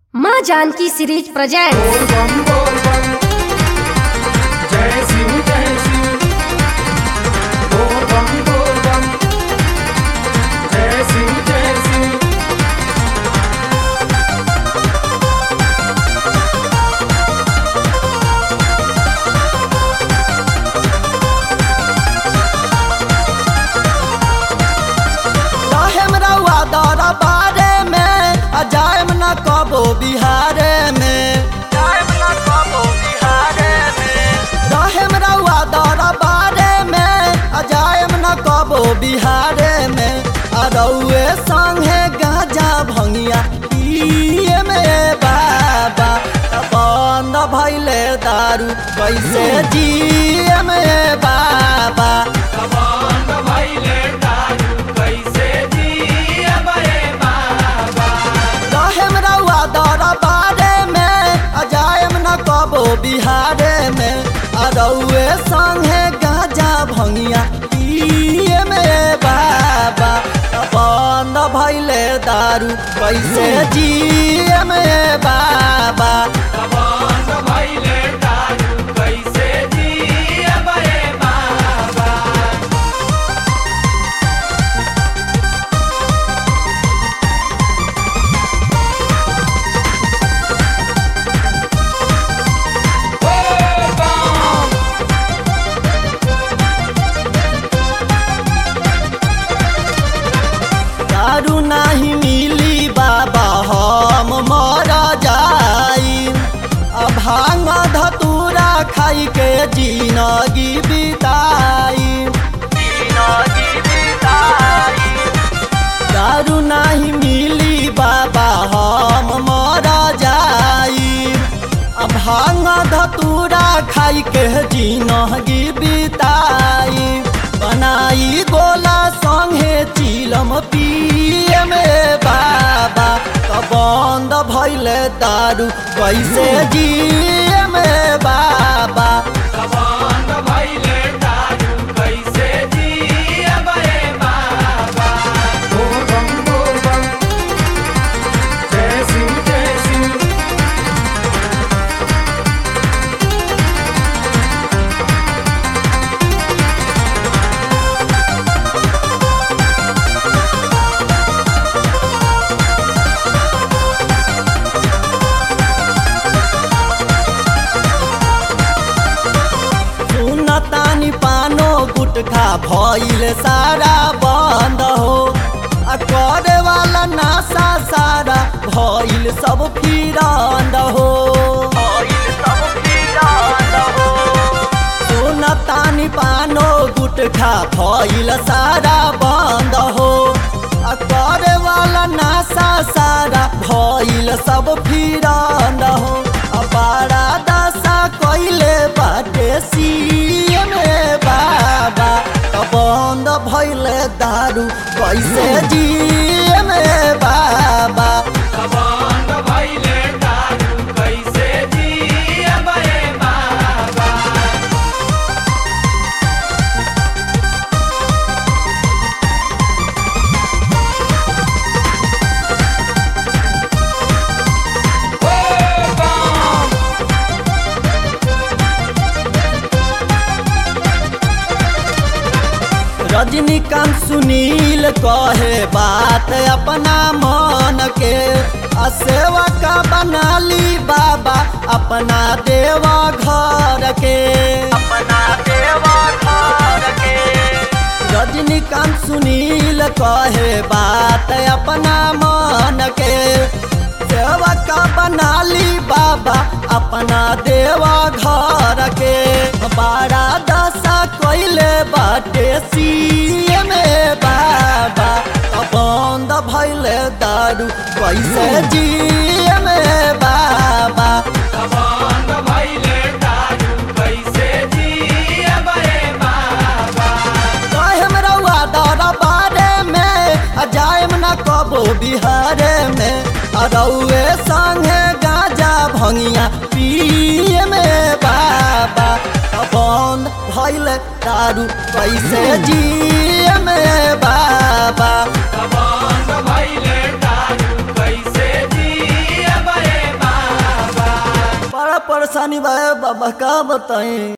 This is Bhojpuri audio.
माँ जानकी सीरीज प्रेजेंट बोल बम बोल बम जय शिव जय शिव बोल बम बोल बम जय शिव जय शिव रहेम रउआ दौरा बारे में आ जाएम न कबो बिहारे में जाएम न कबो बिहारे में रहेम रउआ दौरा बारे में आ जाएम न कबो बिहारे में आ रउए संगे गाजा भंगिया पिए में बाबा आ बंद भइले दारू कैसे जिए में बाबा कमांड भइले दारू कैसे जिए बे बाबा रहेम रउआ दौरा बारे में आ जाएम न कबो बिहारे में आ रउए संगे गाजा भंगिया पिए में बाबा आ बंद भइले दारू कैसे जिए में बाबा कमांड भइले दारू कैसे जिए बे बाबा बोल बम दारू नाही मिली बाबा हम मर जाई आ भांग धतूरा खाई के जिनगी बिताई जिनगी बिताई दारू नाही मिली बाबा हम मर जाई आ भांग धतूरा खाई के जिनगी बिताई बनाई गोला संगे चिलम पिए में बाबा त बंद भइले दारू कैसे जिए में बाबा कमांड भइले दारू कैसे जिए बे बाबा बोल बम बोल बम जय शिव जय शिव सुनतानी पानो गुटखा भइल सारा बंद हो आ करे वाला नासा सारा भइल सब फिरंद हो भइल सब फिरंद हो सुनतानी पानो गुटखा भइल सारा बंद हो आ करे वाला नासा सारा भइल सब फिरंद हो आ बड़ा दशा कइले बाटे सीए में बाबा त बंद भइले दारू कैसे जिए में बाबा कमांड भइले दारू कैसे जिए बे बाबा बोल बम रजनीकांत सुनील कहे बात अपना मन के आ सेवा का बनाली बाबा अपना देवा घर के अपना देवा घर के रजनीकांत सुनील कहे बात अपना मन के सेवा का बनाली बाबा अपना देवा घर के बड़ा दशा कइले बाटे सीए में बाबा आ बंद भइले दारू कैसे जिए में बाबा कमांड भइले दारू कैसे जिए बे बाबा कहम रउआ दौरा बारे में आ जाएम न कबो बिहारे में आ रउए संगे गाजा भंगिया पिए में बाबा आ बंद भइल दारू कैसे जिए में बाबा कमांड भइले दारू कैसे जिए बे बड़ा परेशानी बा ए बाबा का बताई